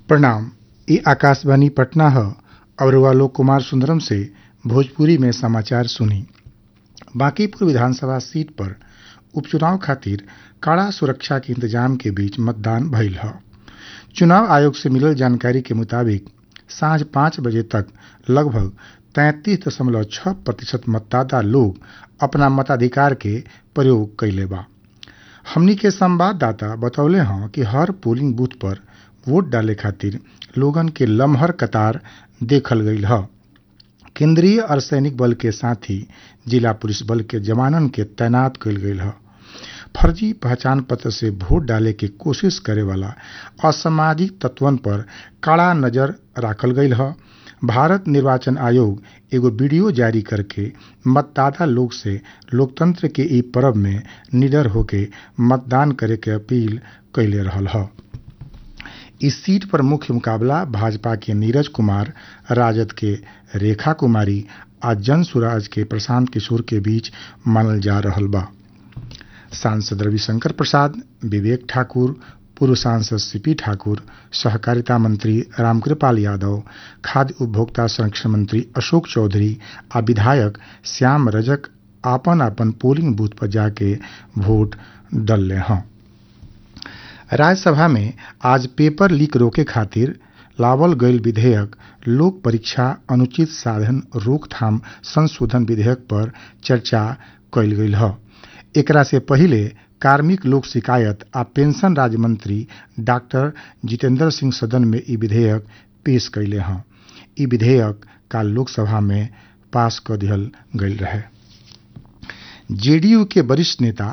प्रणाम ई आकाशवाणी पटना ह और आलोक कुमार सुंदरम से भोजपुरी में समाचार सुनी बांकीपुर विधानसभा सीट पर उपचुनाव खातिर कड़ा सुरक्षा के इंतजाम के बीच मतदान भइल ह चुनाव आयोग से मिलल जानकारी के मुताबिक सांझ पांच बजे तक लगभग तैंतीस दशमलव छह प्रतिशत मतदाता लोग अपना मताधिकार के प्रयोग कइले बा हमनी के संवाददाता बतौले हँ कि हर पोलिंग बूथ पर वोट डाले खातिर लोगन के लमहर कतार देखल गईल ह केंद्रीय अर्धसैनिक बल के साथ ही जिला पुलिस बल के जवानन के तैनात कईल गईल ह फर्जी पहचान पत्र से वोट डाले के कोशिश करे वाला असामाजिक तत्वन पर कड़ा नजर राखल गईल ह भारत निर्वाचन आयोग एगो वीडियो जारी करके मतदाता लोग से लोकतंत्र के ई पर्व में निडर होके मतदान करे के अपील कैले रहल ह इस सीट पर मुख्य मुकाबला भाजपा के नीरज कुमार राजद के रेखा कुमारी आ जन सुराज के प्रशांत किशोर के बीच मानल जा रहल बा सांसद रविशंकर प्रसाद विवेक ठाकुर पूर्व सांसद सीपी ठाकुर सहकारिता मंत्री रामकृपाल यादव खाद्य उपभोक्ता संरक्षण मंत्री अशोक चौधरी आ विधायक श्याम रजक आपन आपन पोलिंग बूथ पर जाके वोट डलले हैं राज्यसभा में आज पेपर लीक रोके खातिर लावल गईल विधेयक लोक परीक्षा अनुचित साधन रोकथाम संशोधन विधेयक पर चर्चा कईल गईल ह एकरा से पहिले कार्मिक लोक शिकायत आ पेंशन राज्य मंत्री डॉक्टर जितेंद्र सिंह सदन में ई विधेयक पेश कैले हैं ई विधेयक काल लोकसभा में पास क दिहल गईल रहे जेडीयू के वरिष्ठ नेता